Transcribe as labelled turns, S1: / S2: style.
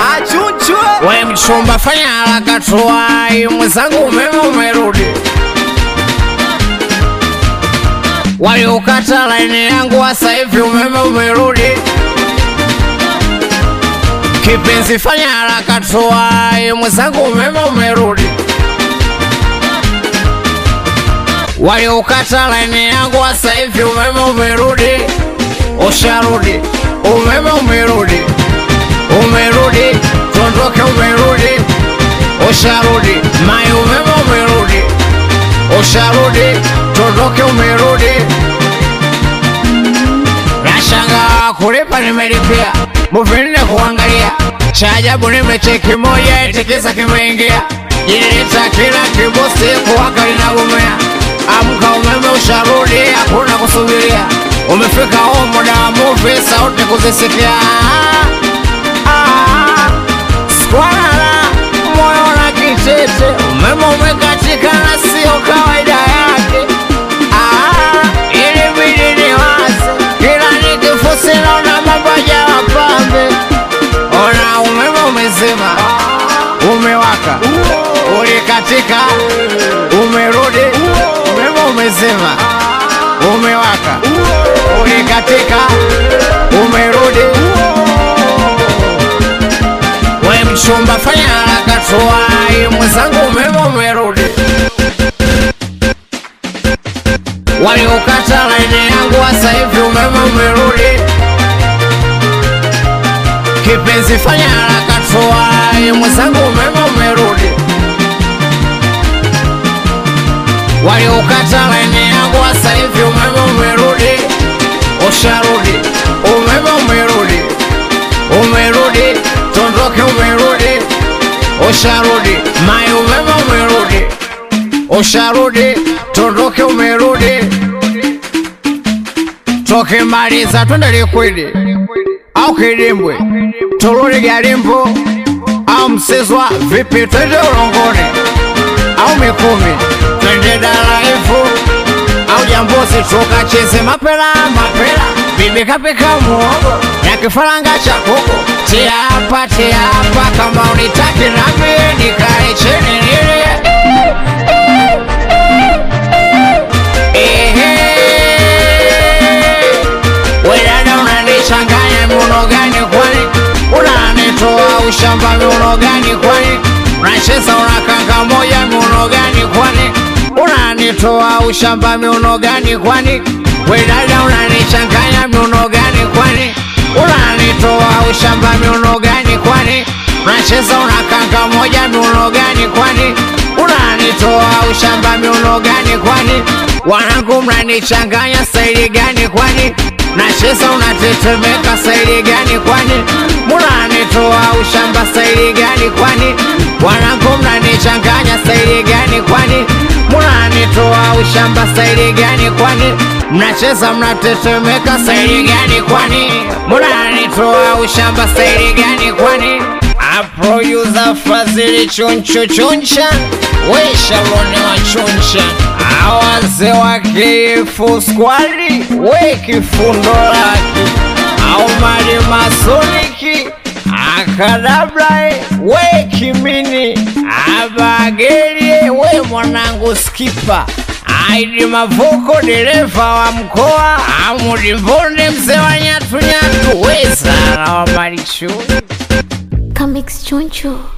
S1: achunchwe
S2: We mchumba fanya haraka tuwai, mwenzangu umeme umerudi. Waliokata laini yangu sasa hivi umeme umerudi. Kipenzi fanya haraka tuwai, mwenzangu umeme umerudi. Waliokata laini yangu sasa hivi umeme umerudi. Usharudi, umeme umerudi, umerudi, tuondoke, umerudi, usharudi, mai umeme umerudi, usharudi, tuondoke, umerudi. Nashanga kulipa nimelipia, muvinde kuangalia, cha ajabu nimecheki moja itikisa kimeingia, ilileta kila kibosi kuwaka linagomea. Amka umeme usharudi, hakuna kusubiria, umefika huo muda wa movie, sauti kuzisikia. Ah, Skwalala moyo na kitete, umeme umekatika na sio kawaida yake. Ah, ilibidi niwaze, kila nikifusi naona mambo hayawa pambe. Ona umeme umezima, umewaka, ulikatika, umerudi, umeme umezima, umewaka, ulikatika, umerudi. We mchumba, fanya haraka tuwai, mwenzangu umeme umerudi. Waliokata laini yangu sasa hivi umeme umerudi. Kipenzi, fanya haraka tuwai, mwenzangu umeme umerudi. Waliokata laini yangu sasa hivi umeme umerudi. Usharudi, umeme umerudi, umerudi, tondoke, umerudi, usharudi, mai umeme umerudi, usharudi, tondoke, umerudi, toke maliza, twende Likwidi au Kidimbwe, turudi Garimbo au Msizwa, vipi, twende Ulongoni au Mikumi, twende Daraifu au Jambuzi, tukacheze mapela mapela, bibi kapika muogo na kifaranga cha kuku. Tia hapa tia hapa, kama unitaki nami nikae chini nilie. Ehe. We dada unanichanganya miuno gani kwani? Unanitoa ushamba miuno gani kwani? Unacheza unakanga moja miuno gani kwani? Unanitoa ushamba miuno gani kwani? We dada unanichanganya miuno gani kwani? Unanitoa ushamba miuno gani kwani? Unacheza unakanga moja miuno gani kwani? Unanitoa ushamba miuno gani kwani? Wanangu mnanichanganya staili gani kwani? Nacheza unatetemeka staili gani kwani? Munanitoa ushamba staili gani kwani? Wanangu mnanichanganya staili gani kwani? Munanitoa ushamba staili gani kwani? Mnacheza mnatetemeka staili gani kwani? Munanitoa ushamba staili gani kwani? Aproyuza Fadhili choncho choncha, we Shaloni wa choncha, awaze wa kifu skwali, we kifundo laki, au mali masoniki, akadabla we kimini, abagelie we mwanangu skipa Aidi Mavuko, dereva wa mkoa, Amudi Mbonde, mzee wa nyatu nyatu, we Sara wa Marichuni.
S3: Comics Choncho.